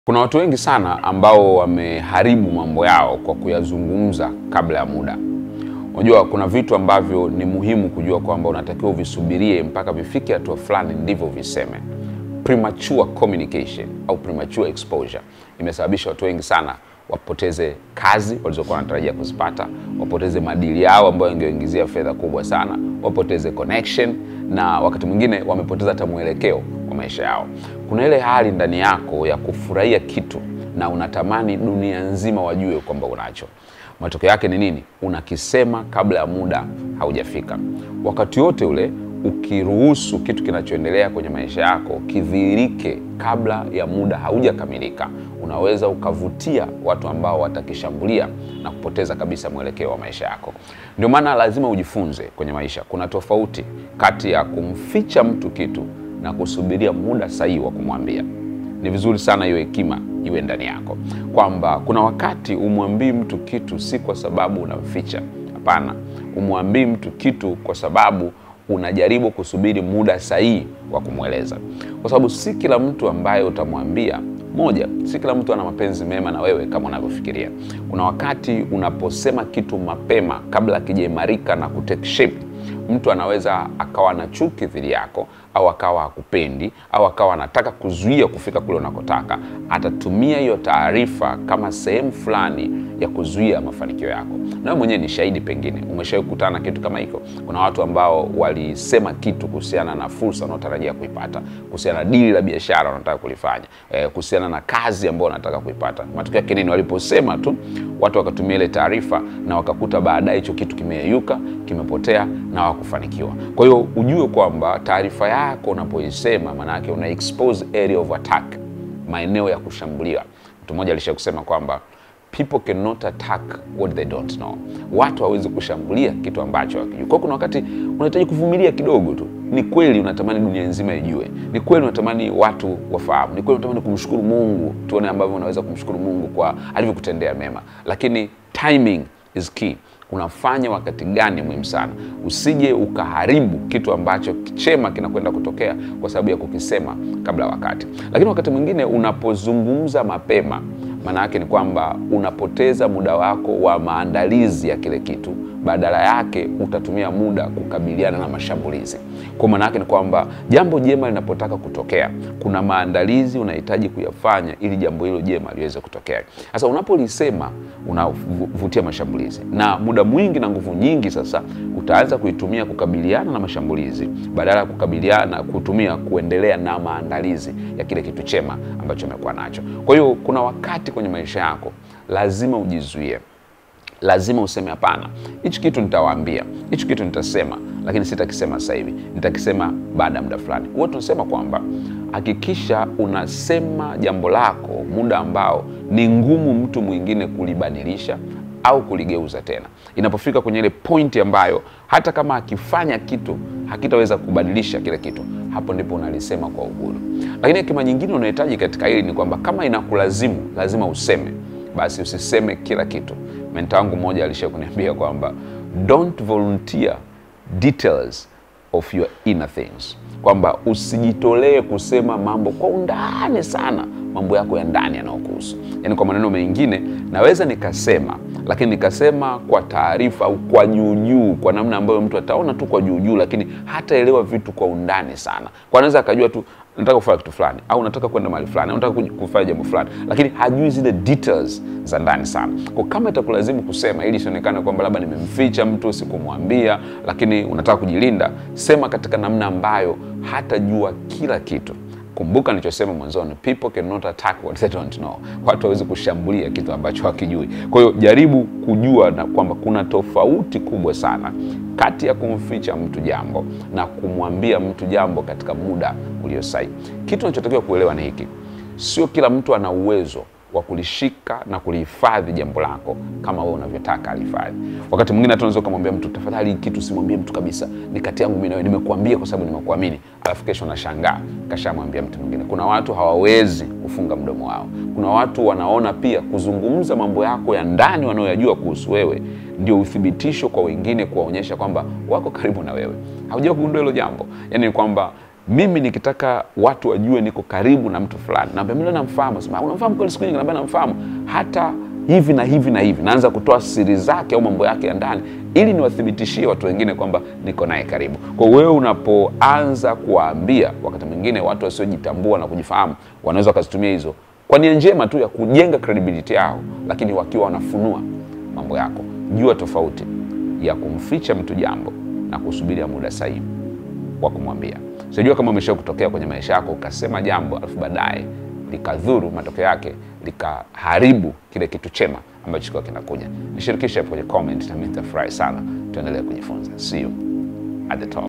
Kuna watu wengi sana ambao wameharibu mambo yao kwa kuyazungumza kabla ya muda. Unajua, kuna vitu ambavyo ni muhimu kujua kwamba unatakiwa uvisubirie mpaka vifike hatua fulani ndivyo viseme. Premature communication au premature exposure imesababisha watu wengi sana wapoteze kazi walizokuwa wanatarajia kuzipata, wapoteze madili yao ambayo yangeingizia fedha kubwa sana, wapoteze connection na wakati mwingine wamepoteza hata mwelekeo wa maisha yao. Kuna ile hali ndani yako ya kufurahia kitu na unatamani dunia nzima wajue kwamba unacho. Matokeo yake ni nini? Unakisema kabla ya muda haujafika. Wakati wote ule ukiruhusu kitu kinachoendelea kwenye maisha yako kidhihirike kabla ya muda haujakamilika, unaweza ukavutia watu ambao watakishambulia na kupoteza kabisa mwelekeo wa maisha yako. Ndio maana lazima ujifunze kwenye maisha, kuna tofauti kati ya kumficha mtu kitu na kusubiria muda sahihi wa kumwambia. Ni vizuri sana hiyo hekima iwe ndani yako, kwamba kuna wakati umwambii mtu kitu si kwa sababu unamficha. Hapana, umwambii mtu kitu kwa sababu unajaribu kusubiri muda sahihi wa kumweleza, kwa sababu si kila mtu ambaye utamwambia moja, si kila mtu ana mapenzi mema na wewe kama unavyofikiria. Kuna wakati unaposema kitu mapema kabla akijaimarika na kutake shape, mtu anaweza akawa na chuki dhidi yako au akawa hakupendi au akawa anataka kuzuia kufika kule unakotaka. Atatumia hiyo taarifa kama sehemu fulani ya kuzuia mafanikio yako. Nawe mwenyewe ni shahidi, pengine umeshawahi kukutana na kitu kama hiko. Kuna watu ambao walisema kitu kuhusiana na fursa wanaotarajia kuipata, kuhusiana na dili la biashara wanataka kulifanya, eh, kuhusiana na kazi ambayo wanataka kuipata. Matokeo yake nini? Waliposema tu watu wakatumia ile taarifa na wakakuta baadaye hicho kitu kimeyeyuka, kimepotea na wakufanikiwa. Kwa hiyo ujue kwamba taarifa yako unapoisema, maana yake una expose area of attack, maeneo ya kushambulia. Mtu mmoja alisha kusema kwamba people cannot attack what they don't know. Watu hawezi kushambulia kitu ambacho hawakijui. Kwa kuna wakati unahitaji kuvumilia kidogo tu. Ni kweli unatamani dunia nzima ijue, ni kweli unatamani watu wafahamu, ni kweli unatamani kumshukuru Mungu, tuone ambavyo unaweza kumshukuru Mungu kwa alivyokutendea mema, lakini timing is key. Unafanya wakati gani muhimu sana. Usije ukaharibu kitu ambacho chema kinakwenda kutokea kwa sababu ya kukisema kabla wakati. Lakini wakati mwingine unapozungumza mapema maana yake ni kwamba unapoteza muda wako wa maandalizi ya kile kitu, badala yake utatumia muda kukabiliana na mashambulizi. Kwa maana yake ni kwamba jambo jema linapotaka kutokea, kuna maandalizi unahitaji kuyafanya ili jambo hilo jema liweze kutokea. Sasa unapolisema unavutia mashambulizi, na muda mwingi na nguvu nyingi sasa utaanza kuitumia kukabiliana na mashambulizi badala ya kukabiliana kutumia kuendelea na maandalizi ya kile kitu chema ambacho umekuwa nacho. Kwa hiyo kuna wakati kwenye maisha yako lazima ujizuie, lazima useme hapana, hichi kitu nitawaambia, hichi kitu nitasema, lakini sitakisema sasa hivi, nitakisema baada ya muda fulani. Huwa tunasema kwamba hakikisha unasema jambo lako muda ambao ni ngumu mtu mwingine kulibadilisha au kuligeuza tena. Inapofika kwenye ile pointi ambayo hata kama akifanya kitu hakitaweza kubadilisha kile kitu, hapo ndipo unalisema kwa uhuru. Lakini hekima nyingine unahitaji katika hili ni kwamba kama inakulazimu lazima useme, basi usiseme kila kitu. Menta wangu mmoja alisha kuniambia kwamba don't volunteer details of your inner things, kwamba usijitolee kusema mambo kwa undani sana, mambo yako ya ndani yanayokuhusu. Yaani, kwa maneno mengine, naweza nikasema lakini nikasema kwa taarifa au kwa juujuu, kwa namna ambayo mtu ataona tu kwa juujuu, lakini hataelewa vitu kwa undani sana. Kwa anaweza akajua tu nataka kufanya kitu fulani au nataka kwenda mahali fulani au nataka kufanya jambo fulani, lakini hajui zile details za ndani sana. Kwa kama itakulazimu kusema ili isionekane kwamba labda nimemficha mtu, sikumwambia, lakini unataka kujilinda, sema katika namna ambayo hatajua kila kitu. Kumbuka nilichosema mwanzoni, people cannot attack what they don't know. Watu hawezi kushambulia kitu ambacho hakijui. Kwa hiyo jaribu kujua na kwamba kuna tofauti kubwa sana kati ya kumficha mtu jambo na kumwambia mtu jambo katika muda ulio sahihi. Kitu unachotakiwa kuelewa ni hiki, sio kila mtu ana uwezo wa kulishika na kulihifadhi jambo lako kama wewe unavyotaka alihifadhi. Wakati mwingine hata unaweza ukamwambia mtu, tafadhali kitu simwambie mtu kabisa, ni kati yangu mimi na wewe, nimekuambia kwa sababu nimekuamini, alafu kesho nashangaa kashamwambia mtu mwingine. Kuna watu hawawezi kufunga mdomo wao. Kuna watu wanaona pia kuzungumza mambo yako ya ndani wanayoyajua kuhusu wewe ndio uthibitisho kwa wengine, kuwaonyesha kwamba wako karibu na wewe. Haujawahi kugundua hilo jambo? Yani ni kwamba mimi nikitaka watu wajue niko karibu na mtu fulani, naambia mimi namfahamu, sema unamfahamu kweli? Siku nyingi naambia namfahamu, hata hivi na hivi na hivi, naanza kutoa siri zake au mambo yake ya ndani, ili niwathibitishie watu wengine kwamba niko naye karibu. Kwa hiyo wewe unapoanza kuwaambia, wakati mwingine watu wasiojitambua na kujifahamu wanaweza wakazitumia hizo kwa nia njema tu ya kujenga credibility yao, lakini wakiwa wanafunua mambo yako. Jua tofauti ya kumficha mtu jambo na kusubiria muda sahihi wa kumwambia. Sijua kama umesha kutokea kwenye maisha yako ukasema jambo alafu baadaye likadhuru, matokeo yake likaharibu kile kitu chema ambacho kilikuwa kinakuja. Nishirikishe hapo kwenye comment, na mimi nitafurahi sana. Tuendelee kujifunza. See you at the top.